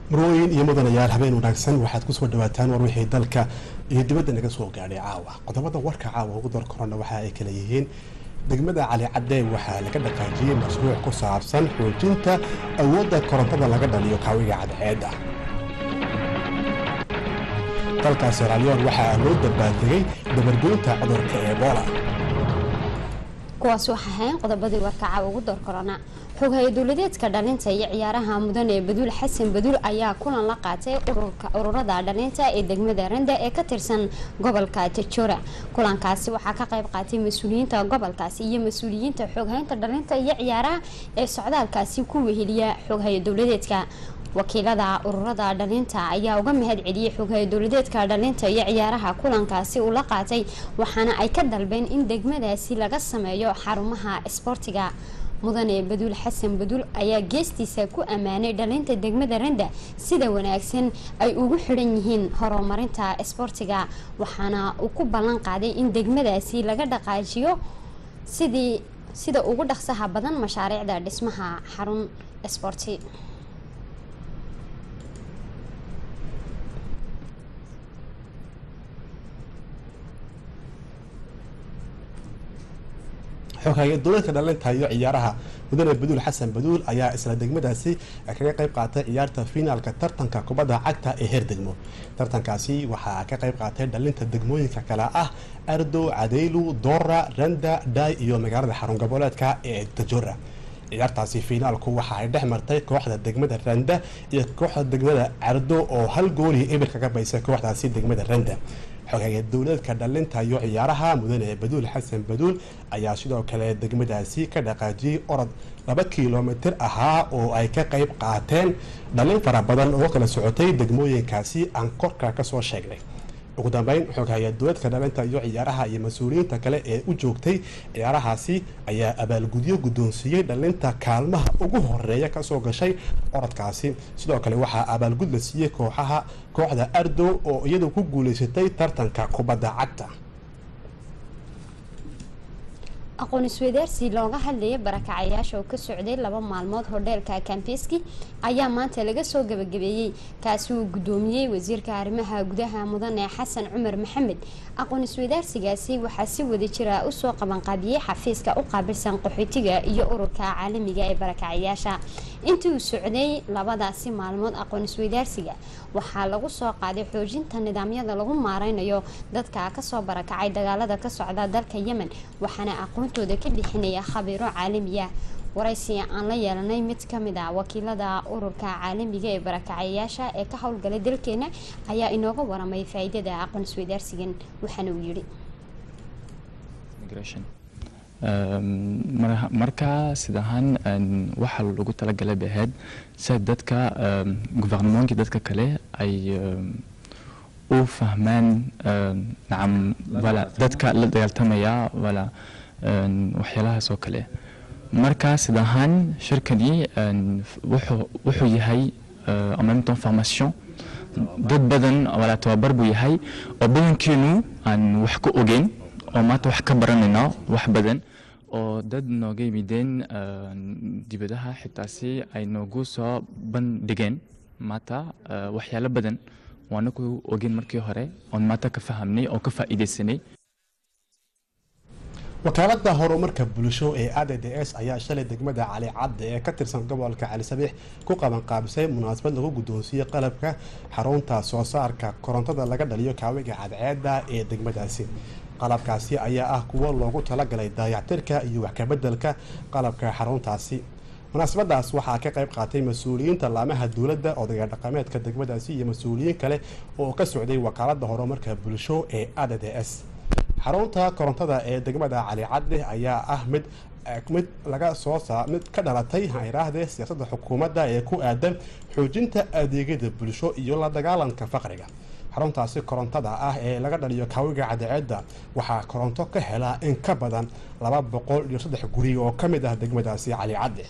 marooyin iyo mudanayaal habeen wanaagsan waxaad kusoo dhawaataan war wixii dalka iyo dibadda naga soo gaadhay caawa qodobada warka caawa ugu dar korona waxa ay kala yihiin degmada cali cadde waxaa laga dhaqaajiyey mashruuc ku saabsan xoojinta awoodda korontada laga dhaliyo kaawiga cadceedda dalka seraaliyon waxaa loo dabaaltegay dabargoynta cudurka ebola kuwaas waxaa ahayn qodobadii warkaca ugu door korona xoghay dowladeedka dhalinta iyo ciyaaraha mudan ee baduul xasan baduul ayaa kulan la qaatay ururada dhalinta ee degmada randa ee ka tirsan gobolka tajora kulankaasi waxaa ka qayb qaatay mas-uuliyiinta gobolkaasi iyo mas-uuliyiinta xoghaynta dhalinta iyo ciyaaraha ee socdaalkaasi ku weheliya xoghay dowladeedka wakiilada ururada dhalinta ayaa uga mahad celiyey xoghay dowladeedka dhalinta iyo ciyaaraha kulankaasi uu la qaatay waxaana ay ka dalbeen in degmadaasi laga sameeyo xarumaha isboortiga mudane baduul xasan baduul ayaa geestiisa ku ammaanay dhalinta degmada randa sida wanaagsan ay ugu xidhan yihiin horumarinta isboortiga waxaana uu ku ballan qaaday in degmadaasi laga dhaqaajiyo sidii sida ugu dhaqsaha badan mashaariicda dhismaha xarun isboorti xoghaye dowladka dhalinta iyo ciyaaraha mudane baduul xasan baduul ayaa isla degmadaasi kaga qayb qaatay ciyaarta fiinaalka tartanka kubadda cagta ee heer degmo tartankaasi waxaa ka qayb qaatay dhalinta degmooyinka kale ah ardo cadeylu doora randa dhaay iyo magaalada xarun goboleedka ee tajora ciyaartaasi fiinaalku waxa ay dhex martay kooxda degmada randa iyo kooxda degmada cardo oo hal goolii eber kaga baysay kooxdaasi degmada randa xogeeye dowladka dhalinta iyo ciyaaraha mudane baduul xasan baduul ayaa sidoo kale degmadaasi ka dhaqaajiyey orod laba kilomitir ahaa oo ay ka qayb qaateen dhalin fara badan oo kala socotay degmooyinkaasi aan korka kasoo sheegnay ugu dambeyn xoghaye dowladka dhalinta iyo ciyaaraha iyo mas-uuliyiinta kale ee u joogtay ciyaarahaasi ayaa abaalgudyo guddoonsiiyey dhalinta kaalmaha ugu horeeya kasoo gashay orodkaasi sidoo kale waxaa abaalgud la siiyey kooxaha kooxda ardo oo iyadu ku guuleysatay tartanka kubadda cagta aqoon isweydaarsi looga hadlayay barakacayaasha oo ka socday laba maalmood hodheelka kambeski ayaa maanta laga soo gabagabeeyey kaasi uu guddoomiyey wasiirka arrimaha gudaha mudane xasan cumar maxamed aqoon isweydaarsigaasi waxaa si wada jira usoo qabanqaabiyey xafiiska u qaabilsan qaxootiga iyo ururka caalamiga ee barakacayaasha intii uu socday labadaasi maalmood aqoon isweydaarsiga waxaa lagu soo qaaday xoojinta nidaamyada lagu maareynayo dadka kasoo barakacay dagaalada ka socda dalka yemen waxaana aqoontooda ka bixinaya khabiiro caalamiya waraysi aan la yeelanay mid kamid a wakiilada ururka caalamiga ee barakacayaasha ee ka howlgalay dalkeena ayaa inooga waramay faa-iidada aqoon isweydaarsigan waxaana uu yidhi marka sidahaan waxaa lagu talagalay bay ahayd sida dadka guvernementkii dadka kale ay u fahmaan nacam wala dadka la dagaaltamaya wala waxyaalahaas oo kale marka sidahaan shirkani wuxuu yahay en même temps formation dad badan wala tababar buu yahay oo badankeenu aan wax ka ogeyn oo maanta wax ka baranayna wax badan oo dad nooga yimideen dibadaha xitaasi ay noogu soo bandhigeen maanta waxyaalo badan waana ku ogeyn markii hore oon maanta ka fahamnay oo ka faa'iidaysanay wakaalada horumarka bulsho ee a d d s ayaa shalay degmada cali cadde ee ka tirsan gobolka cali sabiix ku qabanqaabisay munaasabad lagu guddoonsiiyey qalabka xarunta soo saarka korontada laga dhaliyo kaawiga cadceeda ee degmadaasi qalabkaasi ayaa ah kuwo loogu talagalay daayactirka iyo wax kabedelka qalabka xaruntaasi munaasabadaas waxaa ka qayb qaatay mas-uuliyiinta laamaha dowladda odayga dhaqameedka degmadaasi iyo mas-uuliyiin kale oo ka socday wakaalada horumarka bulsho ee a d d s xarunta korontada ee degmada cali cadde ayaa ah mid mid laga soo saa mid ka dhalatay hayraahdee siyaasadda xukuumadda ee ku aadan xoojinta adeegyada bulsho iyo la dagaalanka faqriga xaruntaasi korontada ah ee laga dhaliyo kaawiga cadceedda waxaa koronto ka helaa in ka badan laba boqol iyo saddex guri oo ka mid ah degmadaasi cali cadde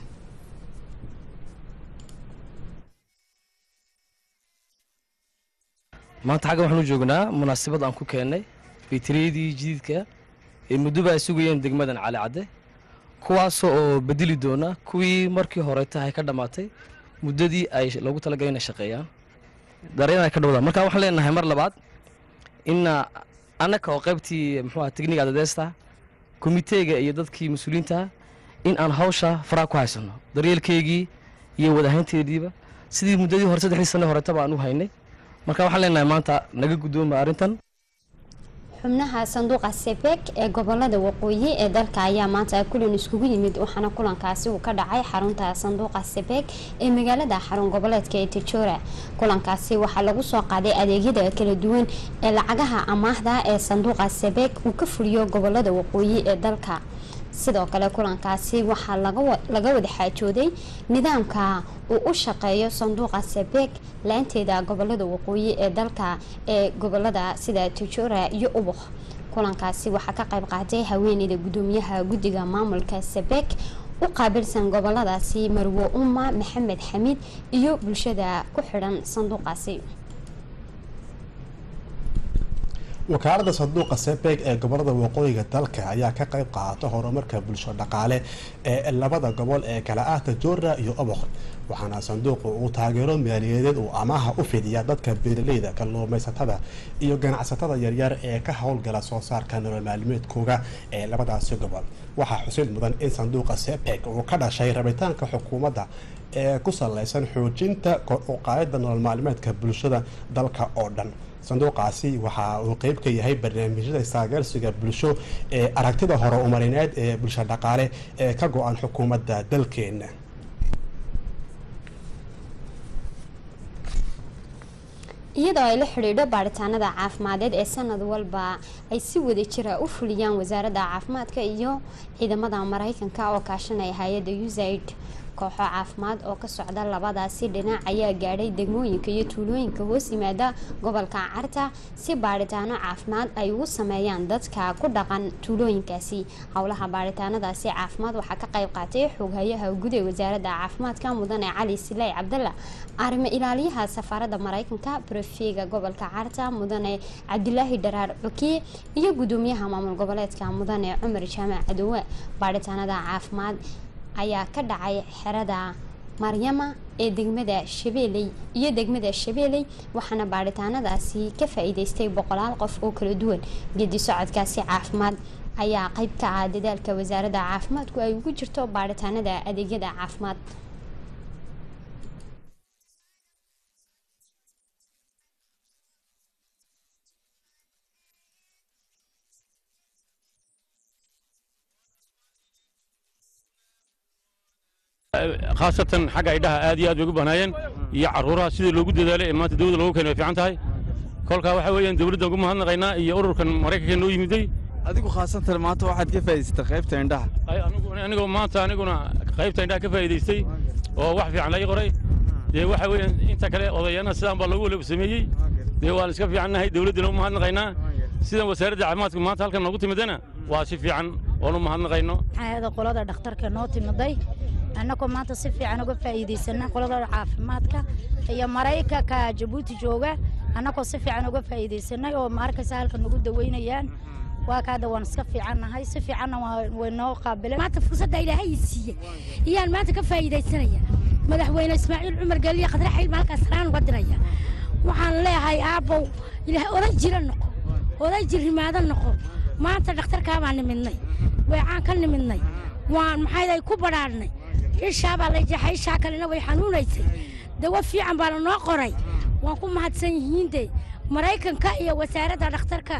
maanta xaggan waxaanu joognaa munaasabad aan ku keennay bitriyadii jadiidka ee muddoba ay sugayeen degmadan cali cadde kuwaasoo oo bedeli doona kuwii markii hore tahay ka dhammaatay muddadii ay loogu talagalay inay shaqeeyaan dareen ay ka dhowdaan marka waxaan leenahay mar labaad ina annaka oo qaybtii muxuu aha tekniga adadeesta komiteega iyo dadkii mas-uuliyiinta in aan hawsha faraa ku haysano daryeelkeygii iyo wadahaynteediiba sidii muddadii hore saddexdii sane horetaba aan u haynay marka waxaan leenahay maanta naga guddooma arrintan xubnaha sanduuqa sebek ee gobolada waqooyi ee dalka ayaa maanta kulan iskugu yimid waxaana kulankaasi uu ka dhacay xarunta sanduuqa sebek ee magaalada xarun goboleedka ee tijora kulankaasi waxaa lagu soo qaaday adeegyada kala duwan ee lacagaha amaahda ee sanduuqa sebek uu ka fuliyo gobolada waqooyi ee dalka sidoo kale kulankaasi waxaa laga wada xaajooday nidaamka uu u shaqeeyo sanduuqa sebek laanteeda gobolada waqooyi ee dalka ee gobolada sida tijora iyo ubuk kulankaasi waxaa ka qayb qaatay haweeneyda gudoomiyaha guddiga maamulka sebek u qaabilsan goboladaasi marwo umma maxamed xamiid iyo bulshada ku xidhan sanduuqaasi wakaalada sanduuqa sebeg ee gobolada waqooyiga dalka ayaa ka qayb qaata horumarka bulsho dhaqaale ee labada gobol ee kala ah tajora iyo obok waxaana sanduuqu uu taageero maaliyadeed uu amaaha u fidiya dadka beeraleyda kalluumaysatada iyo ganacsatada yaryar ee ka howlgala soo saarka nolol maalmeedkooga ee labadaasi gobol waxaa xusid mudan in sanduuqa sebeg uu ka dhashay rabitaanka xukuumadda ee ku saleysan xoojinta kor u qaadida nolol maalmeedka bulshada dalka oo dhan sanduuqaasi waxa uu qeyb ka yahay barnaamijyada istaageersiga bulsho ee aragtida hore umarineed ee bulsho dhaqaale ee ka go-an xukuumadda dalkeena iyadoo ay la xidhiidho baaritaanada caafimadeed ee sanad walba ay si wada jira u fuliyaan wasaaradda caafimaadka iyo ciidamada mareykanka oo kaashanaya hay-adda usaid kooxo caafimaad oo ka socda labadaasi dhinac ayaa gaadhay degmooyinka iyo tuulooyinka hoos yimaada gobolka carta si baaritaano caafimaad ay ugu sameeyaan dadka ku dhaqan tuulooyinkaasi howlaha baaritaanadaasi caafimaad waxaa ka qayb qaatay xooghayaha guud ee wasaaradda caafimaadka mudane cali siley cabdalla arrimo ilaaliyaha safaaradda mareykanka brofega gobolka carta mudane cabdilaahi dharaar cukiye iyo gudoomiyaha maamul goboleedka mudane cumar jaamac cadowe baaritaanada caafimaad ayaa ka dhacay xerada maryama ee degmada shabeeley iyo degmada shabeeley waxaana baaritaanadaasi ka faa-iideystay boqolaal qof oo kala duwan gedi socodkaasi caafimaad ayaa qeyb ka ah dadaalka wasaaradda caafimaadku ay ugu jirto baaritaanada adeegyada caafimaad khaasatan xagga idhaha aad iyo aad bay ugu bahnaayeen iyo carruuraha sidii loogu dadaalay ee maanta dawladda loogu keenay way fiican tahay kolkaa waxaa weeyaan dawladdan ugu mahadnaqaynaa iyo ururkan maraykanka noo yimiday adigu khaasatan maanta waxaad ka faa'iidaysatay qaybta indhaha anigoo maanta aniguna qaybta indhaha ka faa'iidaystay oo wax fiican laga qoray dee waxa weeyaan inta kale odayaana sidaan baa loogu wala sameeyey dee waan iska fiicannahay dawladdana u mahadnaqaynaa sidan wasaaradda caafimaadka maanta halkan noogu timidana waa si fiican oon u mahadnaqayno maxaayada qolada dhakhtarka noo timiday annagoo maanta si fiican uga faa'iidaysana qolada caafimaadka iyo maraykanka jabuuti jooga annagoo si fiican uga faa'iidaysanay oo maarkaysa halkan nagu daweynayaan waa kaada waan iska fiicannahay si fiicanna way noo qaabileen maanta fursadda ilaahay siiyey iyaan maanta ka faa'iidaysanaya madaxweyne ismaaciil cumar geliya khadre xilma halkaas saraan uga diraya waxaan leeyahay aabbow ilaahay oday jira noqo oday jirrimaado noqo maanta dhakhtarkaabaan nimidnay weecaan ka nimidnay waan maxayday ku badhaadhnay ishaabaa la jeexay ishaa kalena way xanuunaysay dawo fiican baa lanoo qoray waan ku mahadsan yihiin de maraykanka iyo wasaaradda dhakhtarka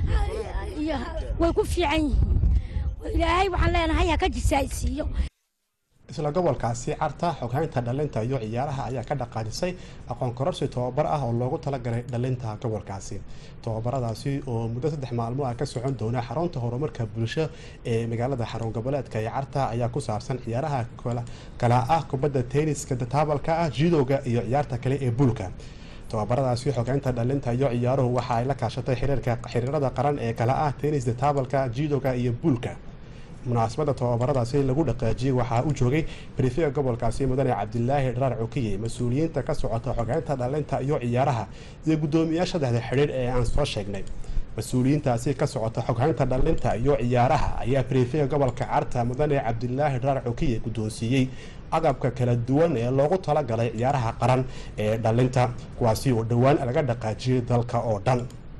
iyo way ku fiican yihiin ilaahay waxaan leenahay ha ka jisaaysiiyo isla gobolkaasi carta xoghaynta dhalinta iyo ciyaaraha ayaa ka dhaqaajisay aqoon kororsi tobabar ah oo loogu talagalay dhalinta gobolkaasi tobabaradaasi oo muddo saddex maalmo ah ka socon doona xarunta horumarka bulsho ee magaalada xarun goboleedka ee carta ayaa ku saabsan ciyaaraha kala ah kubadda tenniska taabalka ah jidowga iyo ciyaarta kale ee buulka tobabaradaasi xogeynta dhalinta iyo ciyaaruhu waxa ay la kaashatay xiriirada qaran ee kala ah tennis taabalka jidowga iyo buulka munaasabadda tobabaradaasi lagu dhaqaajiyey waxaa u joogay barifiga gobolkaasi mudane cabdilaahi dharaar cukiye mas-uuliyiinta ka socota xogeynta dhalinta iyo ciyaaraha iyo guddoomiyaasha saddexda xidhiir ee aan soo sheegnay mas-uuliyiintaasi ka socota xoghaynta dhalinta iyo ciyaaraha ayaa brifega gobolka carta mudane cabdilaahi dhaar cokiye guddoonsiiyey agabka kala duwan ee loogu talagalay ciyaaraha qaran ee dhalinta kuwaasi oo dhowaan laga dhaqaajiyay dalka oo dhan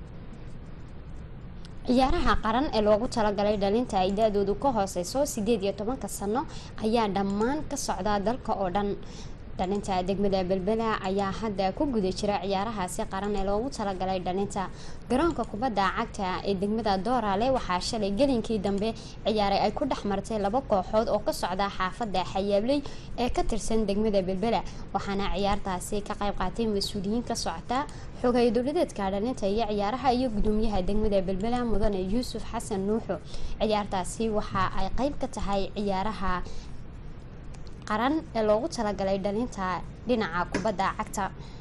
ciyaaraha qaran ee loogu talagalay dhalinta ay da-doodu ka hooseyso sideed iyo tobanka sano ayaa dhammaan ka socda dalka oo dhan dhalinta degmada belbela ayaa hadda ku guda jira ciyaarahaasi qaran ee loogu talagalay dhalinta garoonka kubadda cagta ee degmada doorale waxaa shalay gelinkii dambe ciyaaray ay ku dhex martay laba kooxood oo ka socda xaafada xayaabley ee ka tirsan degmada belbela waxaana ciyaartaasi ka qayb qaatay mas-uuliyiin ka socota xogay dowladeedka dhalinta iyo ciyaaraha iyo gudoomiyaha degmada belbela mudane yuusuf xasan nuuxo ciyaartaasi waxa ay qayb ka tahay ciyaaraha qaran ee loogu talagalay dhalinta dhinaca kubadda cagta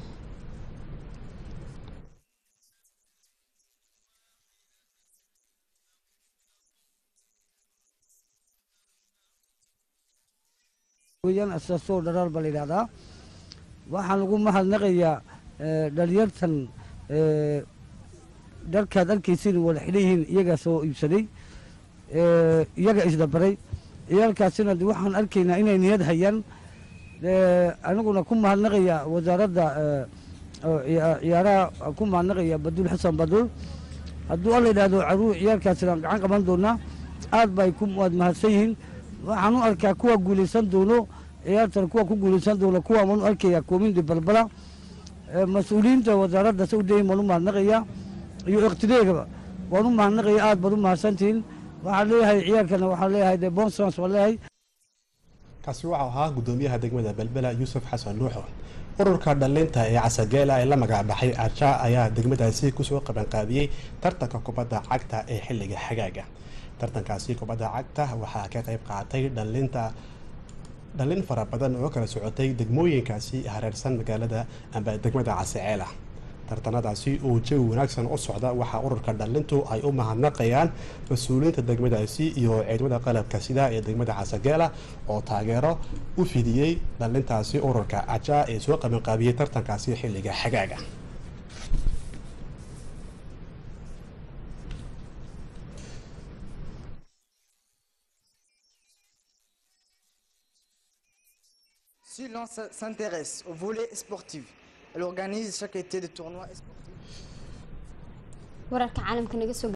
weyaan asaasoo dharaar baa la yidhahdaa waxaan lagu mahadnaqayaa dhalinyartan dharkaad arkaysin wada xidhan yihiin iyagaa soo iibsaday iyaga isdabaray ciyaalkaasina de waxaan arkaynaa inay niyad hayaan aniguna ku mahadnaqaya wasaaradda ciyaaraha ku mahadnaqaya baduul xasan baduul hadduu alla yidhaahdo caruur ciyaalkaasina gacan qaban doonaa aad bay ku waad mahadsan yihiin waxaan u arkaa kuwa guulaysan doono ciyaartan kuwa ku guulaysan doono kuwa waan u arkaya koomindi balbala mas-uuliyiinta wasaaradda saudayin waan u mahadnaqaya iyo iqtideegaba waan u mahadnaqaya aad baad u mahadsantihiin waxaan leeyahay ciyaarkana waxaan leeyahay de bonsons waan leeyahay kaasi waxau ahaa gudoomiyaha degmada belbela yuusuf xasan nuuxo ururka dhalinta ee casageela ee la magacbaxay arja ayaa degmadaasi kusoo qabanqaabiyey tartanka kubadda cagta ee xilliga xagaaga tartankaasi kubadda cagta waxaa ka qayb qaatay dhalinta dhalin fara badan oo kala socotay degmooyinkaasi hareersan magaalada amba degmada casaceela tartanadaasi oo jawi wanaagsan u socda waxaa ururka dhalintu ay u mahadnaqayaan mas-uuliyiinta degmadaasi iyo ciidamada qalabka sida ee degmada casageela oo taageero u fidiyey dhalintaasi ururka aja ee soo qabanqaabiyey tartankaasi xilliga xagaaga Si l'on s'intéresse au volet sportif, elle organise chaque été des tournois sportifs. wararka caalamka naga soo